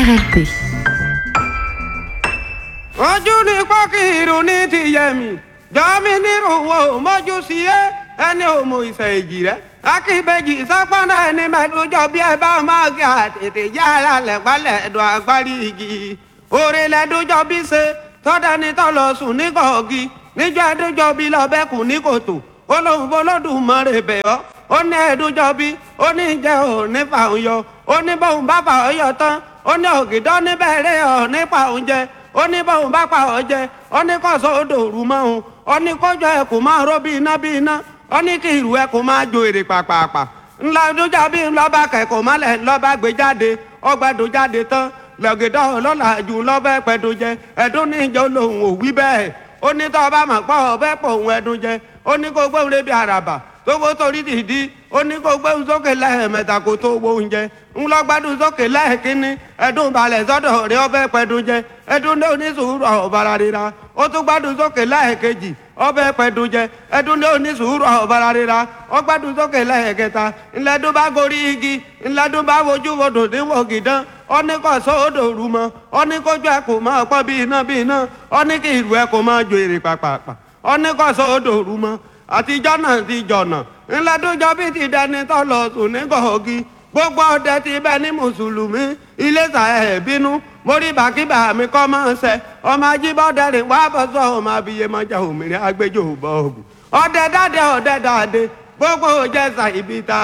RLP. ojú ni pọ́kìrù ní ti yẹmi jọ́mi nírúwọ́ mọ́jú sí ẹ ẹni òmò ìṣẹ̀ èjì rẹ akíbejì sápọ́nà ẹni mẹ́tòjọ́ bí ẹ bá máa gé àtètè yá ara lẹ̀pálẹ̀ ẹ̀dùn agbárí igi òrè lẹ́dọ́jọ́ bí ṣe tọ́dání tọ́lọ sùn ní kọ̀ọ̀gì níjọ́ ẹdọ́jọ́ bí lọ́bẹ̀kùn ní kòtò olóhùn bolódùmarè bẹ̀ ọ́ ó ní ẹdọ́jọ́ bí ó ní jẹ́ ò ní fàún yọ ó ní bóun bá fà ọ́ yọ tán ó ní ògìdọ́ níbẹ̀rẹ̀ ọ̀ nípa oúnjẹ ó ní bóun bá pa ọ́ jẹ ó ní kọ́sọ́ odò òru mọ́ òun ó ní kọjọ ẹ̀ kò máa ró bí iná bí iná ó ní kí ìrù ẹ̀ kò máa jo èrè pàpàpà ńlá dújà bí ńlọ́ba kẹ̀kọ́ mọ́lẹ̀ ńlọ́ba gbé jáde ọgbàdo jáde tán lọ́gẹ̀dọ́ ọlọ́lá jù lọ́bẹ̀ pẹ̀dùn jẹ ẹ̀dùn níjọ lòun ò wí bẹ́ẹ̀ ó ní tọ́ ọba mọ̀ pọ̀ ọbẹ̀ pọ̀ òun ẹ̀dùn jẹ ó ní kó gbóhùn lébi àràbà tó wó torí dìdí ó ní kó gbóhùn sókè lẹ́ẹ̀mẹ́ta kó tó wo oúnjẹ ńlọgbádùn sókè lẹ́ẹ̀kínní ẹ̀dùn balẹ̀ sọ́dọ̀ rẹ ọbẹ̀ pẹ̀dùn jẹ ẹ̀dùn ní onísùúrù ọ̀bàrà rira ó tún gbádùn sókè lẹ́ẹ̀kejì ọbẹ̀ pẹ̀dùn jẹ ẹ̀dùn ní onísùúrù ọ̀bàrà rira ó gbádùn sókè lẹ́ẹ̀kẹta ńlẹ́dùn bá gorí igi ńlẹ́dùn bá wojú wodò níwò gìdán ó ní kó sọ odò rú mọ́ ó ní kójú ẹ̀ kò máa pọ́n bí iná bí iná ó ní kí ìlú ẹ̀ kò máa jo èrè pàpàpà ó ní kó sọ odò rú mọ́ àtijọ́ náà ti jọ̀nà ńlẹ́dúnjọ́ bí ti dẹni tó lọ sùn ní gọ̀ọ́gì gbogbo ọdẹ ti bẹ ní mùsùlùmí iléṣà ẹ̀ bínú mórí bàkíbà mi kọ́ máa ń sẹ ọmọ ajíbọ́dẹ rìn wá bọ́ sọ ọmọ abiyemọjà òmìnira agbẹjọ́ bọ́ọ̀gù ọdẹ dáadé ọdẹ dáadé gbogbo jẹ́sà ibi ta